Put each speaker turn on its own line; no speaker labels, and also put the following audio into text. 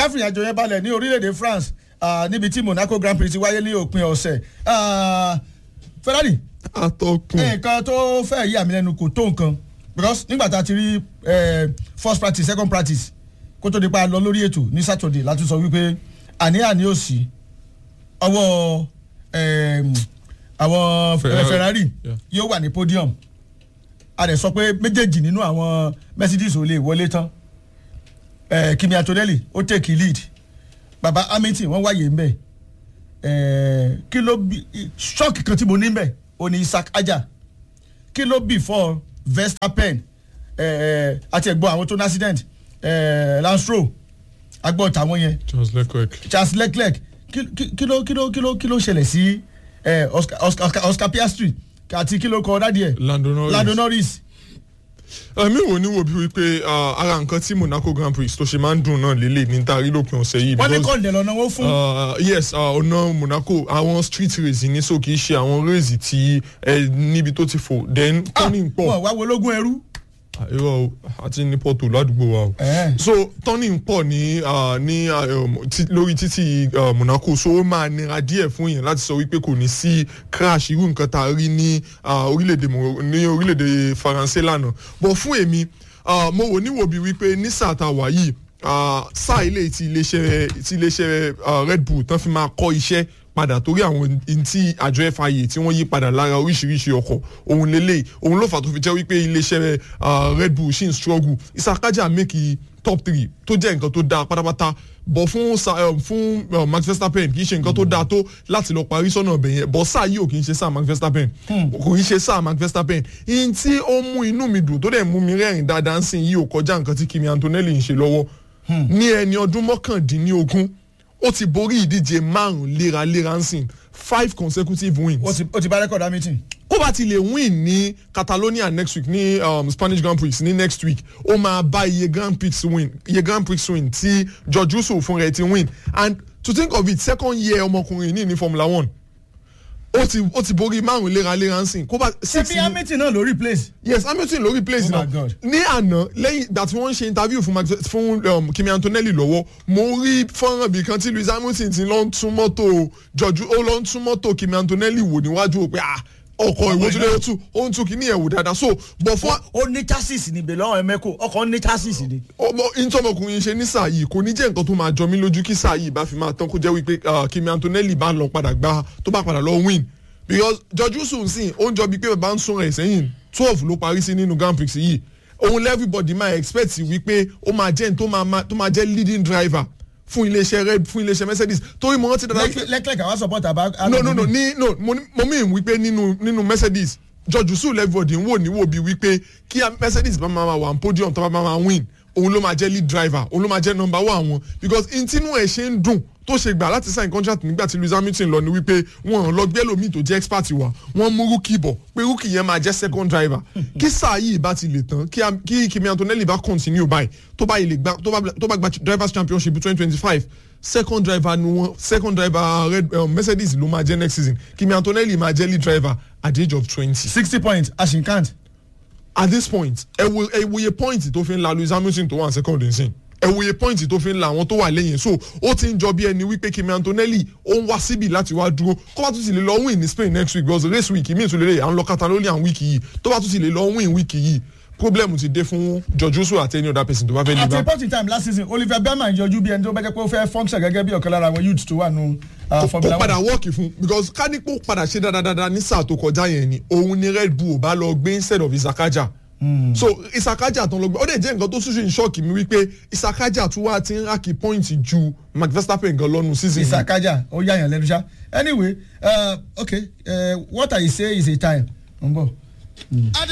káfíń àjò yẹn balẹ̀ ní orílẹ̀-èdè France ah, níbi tí Monaco Grand Prix ti wáyé ní òpin ọ̀sẹ̀ Ah, Ferrari
atọ́kùn
nǹkan tó fẹ́ yí àmì lẹ́nu kò tó nǹkan because nígbà tá a ti rí eh, first practice second practice kó tó di pa lọ lórí ètò ní Saturday láti sọ wípé àní-àní ò sí ọwọ́ em, àwọn
Ferrari.
Ferrari
Yeah.
yóò wà ní podium a dẹ̀ sọ pé méjèèjì nínú àwọn Mercedes ò lè wọlé tán eh, Kimi Antonelli ó take lead baba Hamilton wọ́n wáyé ń bẹ̀ eh, kí ló bí ṣọ́ọ̀kì kan tí mo ní ń bẹ̀ ó ní Isaac Aja kí ló before Verstappen eh, àti ẹ̀gbọ́n àwọn tó ní accident eh, Lance Stroll agbọ́n tàwọn yẹn
Charles Leclerc
Charles Leclerc kí kí- kí ló kí ló kí ló kí ló ṣẹlẹ̀ sí eh, Oscar, Oscar, Oscar, Oscar Piastri àti kí ló kọ dádì ẹ̀
Lando Norris
Lando Norris
èmi wò ní wò bí wípé ah, ara nǹkan tí Monaco Grand Prix tó ṣe máa ń dùn náà lélẹ̀ ní taari lópin ọ̀sẹ̀ yìí
wọ́n ní
because-
kọ́ńdẹ̀ lọ́nà wọn fún
Uh, yes uh, ọ̀nà Monaco àwọn street race ní so kì í ṣe àwọn race tí ẹ níbi tó ti fò then turning pọ̀
wọn wá wo ológun ẹrú
Ah, irọ́ o àti ní Porto ládùúgbò wa o
Eh.
so turning pọ̀ ní uh, ní uh, um, tí- lórí títì uh, Monaco so ó máa nira díẹ̀ fún yẹn láti sọ wípé kò ní sí crash irú nǹkan tá a rí ní uh, orílẹ̀-èdè Mo- ní orílẹ̀-èdè Faransé lánàá but fún èmi uh, mo wò níwò bí wípé ní sáà tá a wà yìí uh, sáà ilé tí iléeṣẹ́ tí iléeṣẹ́ uh, Red Bull tán fi máa kọ́ iṣẹ́ padà torí àwọn ntí àjọ FIA tí wọ́n yí padà lára oríṣiríṣi ọkọ̀ òun lélẹ̀ òun ló fà tó fi jẹ́ wípé iléeṣẹ́ uh, Red Bull ṣì ń struggle Isakaja make i top three tó jẹ́ nǹkan tó dáa pátápátá bọ̀ fún sa- um, fún uh, Max Verstappen kì í ṣe nǹkan tó dáa tó láti lọ parí sọ́nà ọbẹ̀ yẹn bọ̀ sáà yìí ò kì í ṣe sáà Max Verstappen kò í ṣe sáà Max Verstappen ihun tí ó mú inú mi dùn tó dẹ̀ mú mi rẹ́rìn dáadáa ń sìn yìí ò kọjá nǹkan tí Kimi Antonelli ń ṣe lọ́wọ́ ní ẹni ọdún mọ́kàndínlógún ó ti borí ìdíje márùn léraléra ń sìn five consecutive wins
ó ti ó ti bá rẹ́kọ̀dù Hamilton
ó bá ti lè win ní Catalonia next week ní um, Spanish Grand Prix ní next week ó máa bá iye Grand Prix win iye Grand Prix win tí George Russell fún rẹ̀ ti win and to think of it second year ọmọkùnrin ní ní Formula One ó ti ó ti borí márùn léraléra ń sìn kó bá
ṣé
six
bí
ní-
Hamilton náà ló replace
yes Hamilton ló replace
Oh my
náà
God.
ní àná lẹ́yìn ìgbà tí wọ́n ń ṣe interview fún Max fún um, Kimi Antonelli lọ́wọ́ mo rí fọ́nrán bíi kan tí Lewis Hamilton ti lọ ń tún mọ́tò George ó lọ ń tún mọ́tò Kimi Antonelli wò níwájú o pé ah ọkọ̀ ìwé tó lè tún ó ń tún kíní ẹ̀ wò dáadáa so bọ̀ fún
ó ní chassis ní bèlè ọ̀hún ẹ̀mẹ́kò ọkọ̀ ní chassis ni.
ọmọ ìtọ́mọkùnrin ṣe ní sáà yìí kò ní jẹ́ nǹkan tó máa jọ mí lójú kí sáà yìí bá fi máa tán kó jẹ́ wípé ah, Kimi Antonelli bá lọ padà gbá tó bá padà lọ win because George Russell sìn ó ń jọ bíi pé bàbá ń sún rẹ̀ sẹ́yìn twelve ló parí sí nínú Grand Prix yìí òun everybody máa expect wípé ó máa jẹ́ tó máa tó máa jẹ́ leading driver fún iléeṣẹ́ red fún iléeṣẹ́ Mercedes torí mo rántí dáadáa wípé-
Leclerc àwọn support àbá.
no no no ní no mo ní- mo mean wípé nínú nínú Mercedes George Russell everybody ń wò ní wò bí wípé kí a- Mercedes bá máa wà ní podium tó bá máa win òun ló máa jẹ́ lead driver òun ló máa jẹ́ number one wọn because ntínú ẹ̀ ṣe ń dùn tó ṣe gbà láti sign contract nígbà tí Lewis Hamilton lọ ni wípé wọn ò lọ gbé lómi tó jẹ́ expert wa wọ́n mú rookie bọ̀ pé rookie yẹn máa jẹ́ second driver kí sáà yìí bá ti lè tán kí a- kí Kimi Antonelli bá continue báyìí tó bá yìí lè gbá tó bá tó bá gba drivers championship twenty twenty five second driver ni wọn second driver red um, Mercedes ló máa jẹ́ next season Kimi Antonelli máa jẹ́ lead driver at the age of twenty
sixty points ashinkant.
at this point ẹ wo ẹ wòye point tó fi ń la Lewis Hamilton tó wà ní second nsìn ẹ wòye point tó fi ń la àwọn tó wà lẹ́yìn so ó ti ń jọ bí ẹni wípé Kimi Antonelli ó ń wá síbi láti wá dúró kó bá tún ti lè lọ win ní Spain next week because race week mi tún lè lè à ń lọ Catalonia week yìí tó bá tún ti lè lọ win week yìí problem ti dé fún George Russell àti any other person tó bá fẹ́ lè
at
bá.
a point in time last season Oliver Berman yọjú bí ẹni tó bá jẹ́ pé ó fẹ́ function gẹ́gẹ́ bí ọ̀kan lára àwọn youths tó wà nù uh,
kó
Formula
padà
One.
wọ́ọ̀kì fún because ká ní kó padà ṣe dáadáa ní sáà tó kọjá yẹn ni òun ni Red Bull ò bá lọ gbé instead of Isakaja so Isakaja tán lọ gbé ó dẹ̀ jẹ́ nǹkan tó ṣùṣù ìṣọ́ọ̀kì mi wípé Isakaja tún wá ti ń rákì pọ́ìntì ju Max Verstappen gan lọ́nu season yìí.
Isakaja ó yàyàn lẹ́nu ṣá anyway uh, okay uh, what I say is a time. n bọ̀.